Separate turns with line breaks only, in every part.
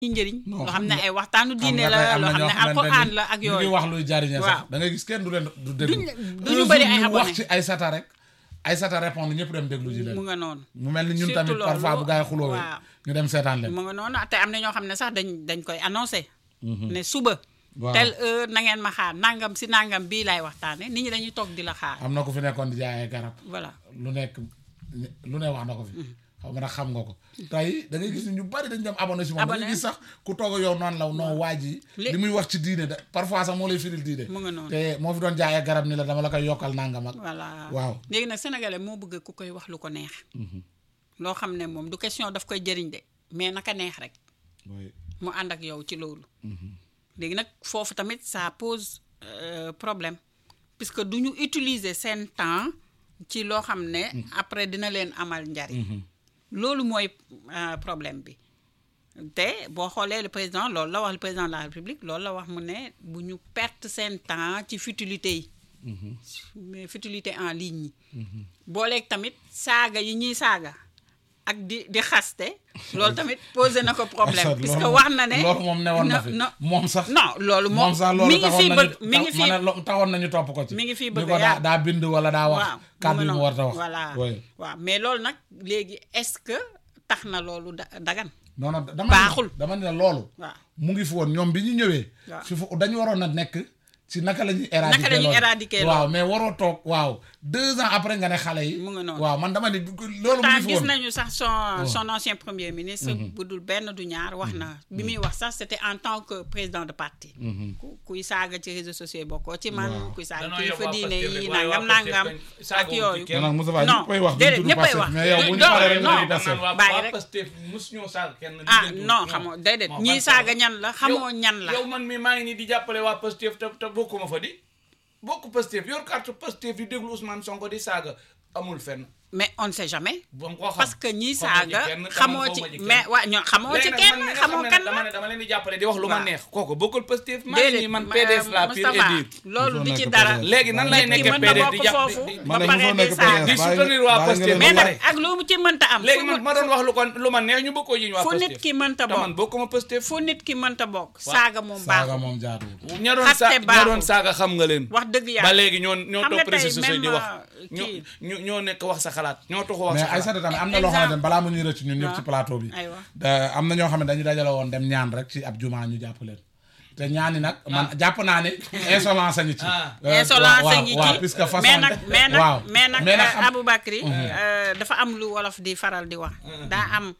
ñi njëriñ
Non,
loo
xam
xam ne
nga-
ay waxtaanu
xam
diine
nga
la
tey am
loo
na
xam
ñoo
ne
xamante
alxuraan
ni
la ak
ñu ngi
yooyu
wax luy jariñe sax
Waaw.
da ngay gis kenn du leen du déglu
Duñ-
Un
duñu
jour
bëri ay
ñu wax
abonné.
ci Aïssata rek Aïssata répondre ñëpp dem déglu ji leen
mu nga noonu
mu mel ni ñun
Surtout
tamit
loolu,
parfois bu gaa yi xuloowee
waaw.
ñu dem seetaan leen
mu nga noonu te am na ñoo xam ne sax dañ dañ koy annoncé ne suba
Waaw.
tel heure na ngeen ma xaar nangam si nangam bii laay waxtaane nit ñi dañuy toog di la xaar
am na ku fi nekkoon di jaayee garab
voilà
lu nekk lu ne wax na ko fi xaw ma nag xam nga ko tey da ngay gis ni ñu bari dañ dem abonné si moom da ngay
Abonné.
gis sax ku toog ak yow noonu la noo waaj yi
Li-
li muy wax ci diine da parfois sax moo lay firil diine
mu nga noonu
te moo fi doon jaayee garab ni la dama la koy yokkal nangam ak
voilà
waaw
léegi nag sénégalais moo bëgg ku koy wax lu ko neex loo xam ne moom du question daf koy jëriñ de mais naka neex rek
oui.
mu ànd ak yow ci loolu léegi nag foofu tamit ça pose euh, problème puisque du ñu utiliser seen temps ci loo xam ne après dina leen amal njariñ loolu mooy euh, problème bi te boo xoolee le président loolu la wax le président de la république loolu la wax mu ne bu ñu perte seen temps ci futilité yi mais futilité en ligne yi booleeg tamit saaga yi ñuy saaga ak di di xaste loolu tamit posé na ko problème
Loolu
puisque
moom-
wax na ne
loolu moom newoon na
no-
fi
no-
moom sax
non loolu moom
moom sax loolu
mi ngi
taxoon
fii
nañu
bëgg mi ngi
tax- ma
fii
ne lo- taxoon nañu topp ko ci
mi ngi fii
ni
bëgg
ko
a
daa
yàgg.
daa bind wala daa wax
waaw
kàddu yi
mu
mu
ngi
war a wax
voilà
oui.
waaw mais loolu nag léegi est-ce que tax na loolu da dagan
non non dama
Baaxul.
ne dama ne loolu
waaw
mu ngi fi woon ñoom bi ñu ñëwee
Waaw.
fi fu dañu waroon a nekk ci naka la ñuy éradiquer
Naka la ñuy
loolu.
éradiquer
waaw mais waroo toog waaw deux ans après nga ne xale yi
Mu ngi noonu.
waaw man dama ne loolu mu
pourtant
ngi fi
gis
woon
nañu sax son son ancien premier ministre bu dul benn du ñaar wax na bi muy wax sax c'était en tant que président de parti ku kuy saaga ci réseaux sociaux yi bokkoo ci man
Waaw.
kuy saaga
danoo
kilifa
yóbbu waa
diine
Pastef
yi
rek, waaye
nangam
waa Pastef
nangam
kañ
ak
saagawuñ ci
yooyu
kenn.
non Moussa
non
ñëppay wax
déedéet
duñ tudd
ñëppay
Pastef
wax
mais yow bu ñu
non,
paree rek
non,
dañuy Pastef
waa
Bàyyi
waa
rek.
Pastef mus ñoo saaga kenn
ah
lijjantiwuñ
non
ñoom.
xamoo déedéet
Moo
ñii
ban
saaga ñan la xamoo
yow-
ñan la
yow man mi maa ngi nii di jàppale waa Pastef te te bokkuma fa di bokk Pastef yor carte Pastef di déglu Ousmane Sonko di saaga amul fenn
mais on ne sait jamais
ba nga ko xam
parce que ñii
xamoo ci
saaga
kenn, te man
xamoo
xawma
ci
ci kenn.
mais waa ñoo xamoo ci
léegi nag
kenn
man mi nga
xamoo
xam ne
kan
nag dama
la
ne dama leen di jàppale di wax lu ma
Waaw.
neex kooku bokkul Pastef maa ngi
déedéet
nii man
ma-
PDS la pur et
Moustapha
dur
loolu
Mosoo
du ci
nekk
dara
PDS.
léegi nan lay
nit ki
nekkee
mën na
PDS
bokk
di jàpp
foofu
di- di-
ba pare di saaga
di soutenir waa Pastef
mais
ba
nag
pare
ak lu mu ci mënta am
léegi
fu
man
mu-
ma doon wax lu ko lu ma neex ñu bokkoo jiñ waa
fu
Pastef
nit ki mënta
te man
bokk
bokkuma Pastef
fu nit ki mënta bokk saaga moom
saaga
baaxul
moom jaaduwul
ña doon
xaste
sa ña
baaxul.
doon saaga xam nga leen
wax dëgg yàlla
ba léegi ñoo ñoo
xam nga
topp réseaux
tey
sociaux yi di
même,
wax
euh,
ñoo
kii.
ñoo ñoo nekk wax sa xalaat ñoo taxu wax
mais
sa xalaat
Aïssata tamit am na loo xamante ne balaa mu ñuy rëcc ñun ñëpp ci
waaw.
plateau bi
Aywa.
da- am na ñoo xam ne dañu dajale woon dem ñaan rek ci ab jumaa ñu jàpp leen te ñaani nag man jàpp naa ne insolence a ngi ci
Ah.
Euh,
insolence
waaw,
a ngi
waaw,
ci
puisque façon
mais nag mais nag
waaw.
mais nag
mais nag
euh,
xam-
Aboubacry euh, dafa am lu wolof di faral di wax daa am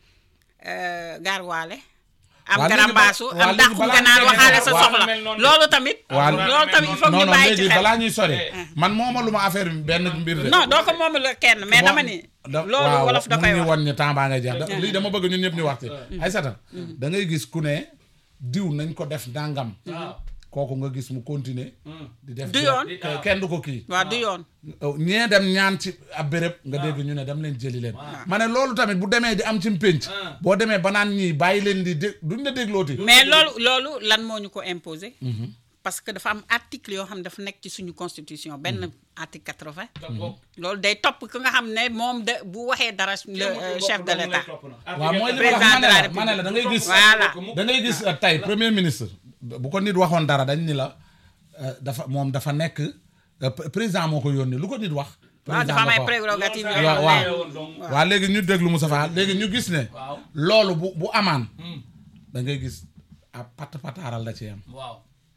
euh, gaarwaale am
Waa léegi
garambaasu
ba- waa
am
léegi
dàqu
balaa
ganaar
ñu
waxaale sa
waaw,
soxla
mel noonu
loolu tamit
Waa-
loolu tamit il faut
non
ñu
non
bàyyi ci
léegi
xel
balaa ñuy sori man mooma lu ma affaire bi benn mbir de
non doo ko moom la kenn mais dama ni
da-
loolu
waaw,
wolof da
mun
koy
ñu
wax
won ñu temps baa ngay jeex da- lii dama bëgg ñun ñëpp ñu wax ci Aïssata da ngay gis ku ne diw nañ ko def ndàngam
waaw
kooku nga gis mu continuer di def
Du
di-
yoon.
ke- kenn du ko kii
waaw du yoon
ñee dem ñaan ci ab béréb nga dégg ñu ne dem leen jëli leen ma ne loolu tamit bu demee di am ci pénc
Ah.
boo demee ba naan ñii bàyyi leen di dé duñ la déglooti
mais loolu loolu lan moo ñu ko imposer parce que dafa am article yoo xam ne dafa nekk ci suñu constitution benn article quatre-vingt loolu day topp ki nga xam ne moom de bu waxee dara le euh, chef de l'État
waaw mooy li ma
Président
wax
de la
ma ne la ma ne la da ngay gis
Voilà.
da ngay gis euh, tey premier ministre bu ko nit waxoon dara dañ ni la euh, dafa moom dafa nekk euh, pr- président moo ko yónni lu ko nit wax
waaw
président
dafa am
la
ay
ko wax.
prérogatives
Loolu
yoo
waaw
xam
waaw
ne
waaw léegi ñu déglu Moustapha léegi ñu gis ne
waaw
loolu bu bu amaan da ngay gis ab pat pataaral da ci am
waaw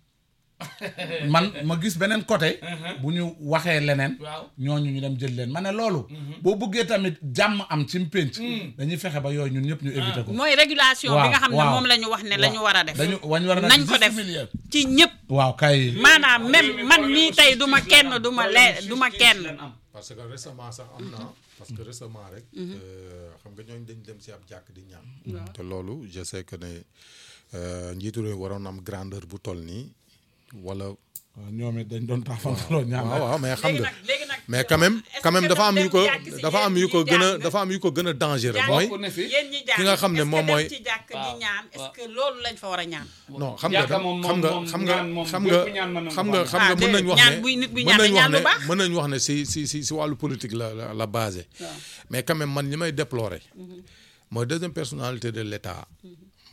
man ma gis beneen côté bu ñu waxee leneen
waaw
ñooñu ñu dem jël leen ma ne loolu boo bëggee tamit jàmm am ci pénc dañuy fexe ba yooyu ñun ñëpp ñu éviter ko
mooy régulation bi
waaw,
nga xam ne
waaw.
moom la ñu wax ne la ñu war a def
dañu wañ war a
nañ ko def
milieu
ci ñëpp
waaw kay
maanaam même man mii tey du ma kenn du ma lee du ma kenn
parce que récemment sax am na parce que récemment rek euh, xam nga ñooñu dañ dem si ab jàkk di ñaan te loolu je sais que ne euh, njiitu réew waroon am grandeur bu toll nii wala
waaw ñoom it dañ doon taxawantaloo ñaan
waaw waaw mais xam
léegi
nga
nag léegi nag
mais quand même
est-ce
quand même
que
dafa am
dem
yu ko
jàkk si
dafa am
yéen
yu ko
ñi
gën a
jàng
dafa am yu ko gën a dangereux
jàng
mooy
bokk na fi
yéen ñi jàng
ki nga xam ne
est-ce que
moom
dem
mooy-
ci jàkk di
waaw,
ñaan est-ce
waaw.
que loolu lañ fa war a ñaan
non xam nga
Jàkka moom-
xam nga
moom-
xam nga
ñaan moom
xam
bépp
nga
ñaan mën na
xam
ko
nga
am.
xam
Ah,
nga mën nañ
déedéet,
wax
ñaan
ne
buy nit buy
mën
ñaan
nañ
na
wax
ñaan lu
ne
baax.
mën nañ wax ne si si si si wàllu politique la la la basé mais quand même man li may déplorer mooy deuxième personnalité de l'État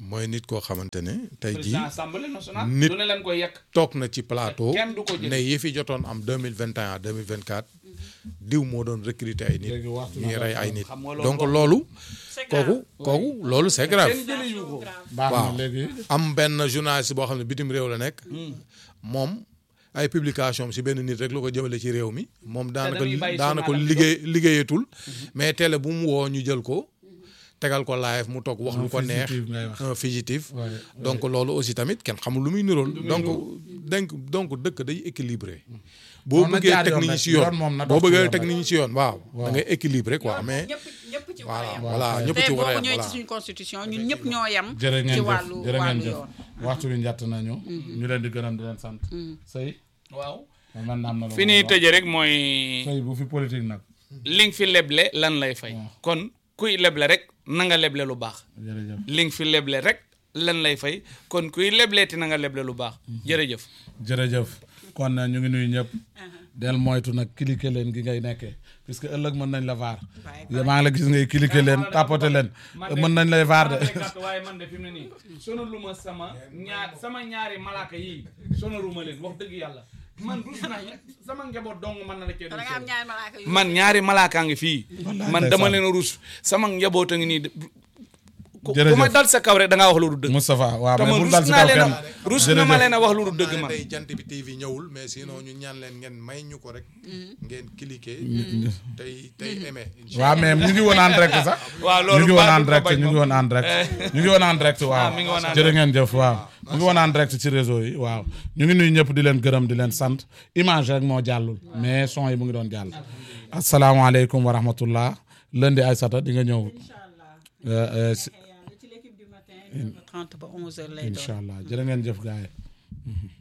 mooy nit koo xamante ne tey jii
président assemblée nationale
nit-
du ne leen koy yekk
toog na ci plateau
Kenn du ko jël.
ne yi fi jotoon am deux mille vingt et un deux mille vingt quatre diw moo doon recruter ay nit
Léegi waxtu
ñuy
na
rey
ko.
ay nit
Xam nga loolu
donc
bokk-
loolu
C'est grave.
kooku kooku loolu c'est grave
kenn jële yu ko
baax na
waaw
léegi
am benn journaliste boo xam ne bitim réew la nekk moom ay publication am si benn nit rek la ko jëmale ci réew mi moom daanaka
dañuy bàyyi
daanaka
journal am
liggéey liggéeyatul mais télé bu mu woo ñu jël ko tegal ko live mu toog wax lu ko neex
fugitif ngay wax.
un fugitif
Ouais,
donc loolu aussi tamit kenn xamul lu muy nirool donc donc donc dëkk day équilibré boo
Moom na
bëggee
jaar
teg
yoon
nit ñi
rek,
si
yoon
yoon
moom na
boo
dox ci
bëggee
yoon
teg
rek.
nit ñi si yoon waaw da ngay équilibré quoi mais
ñëpp ñëpp ci war a
voilà
yem.
voilà
waaw.
ñëpp
tey
ci
boo
war a
ko
yem
ñëwee ci
voilà
suñu constitution ñun ñëpp ñoo yem.
jërë ngeen
ci
jëf
wàllu
jërë ngeen
wàllu
jëf
yoon.
waxtu bi njatt nañu ñu leen di gërëm di leen sant sëy
waaw
man am na lu
fi
ma
ñuy
wax.
tëjee rek mooy
sëy bu fi politique nag
li nga fi leble lan lay fay kon kuy leble rek na nga leble lu baax
jërëjëf
li nga fi leble rek lan lay fay kon kuy lebleeti na nga leble lu baax jërëjëf
jërëjëf kon ñu ngi nuyu ñëpp del moytu nag cliquer leen gi ngay nekkee puisque ëllëg mën nañ la vaar
Waaye
maa ngi la gis ngay cliquer leen tapoter leen mën nañ lay vaar de
waaye man de fi mu ne nii sonalu ma sama ñaar sama ñaari malaaka yii sonalu ma leen wax dëgg yàlla man rus naa sama njaboot dong mën na la cee
da nga am ñaari malaaka yu
man ñaari malaakaa ngi fii man dama
ndeysaan.
leen a rus sama njaboot a ngi nii de- ku ku
Jërëjëf.
ma dal sa kaw rek da ngaa wax lu du dëgg
Moustapha waaw
te
mais
man
bul
rus
dal si
naa
kaw
leen
kenn
a rus na ma leen a wax lu du dëgg
naa
man
tey jant bi TV ñëwul mais sinon ñu ñaan leen ngeen may ñu ko rek ngeen cliquer tey tey aimé
waaw mais ñu ngi woon en direct sax
waaw
ñu
loolu
ngi woon
baax
en
du ko
direct
bañ
ñu ngi
moom.
woon en direct ñu ngi woon en direct waaw
mi ngi woon en
jërë ngeen jëf waaw ñu ngi woon en direct ci réseau yi waaw ñu ngi nuyu ñëpp di leen gërëm di leen sant image rek moo jàllul mais son yi mu ngi doon jàll asalaamaaleykum wa rahmatullah lundi Aïssata di nga ñëw euh, euh, si-
ci l'équipe du matin 30 ba 11 heures lay doon
incha allah jërë ngeen jëf gars yi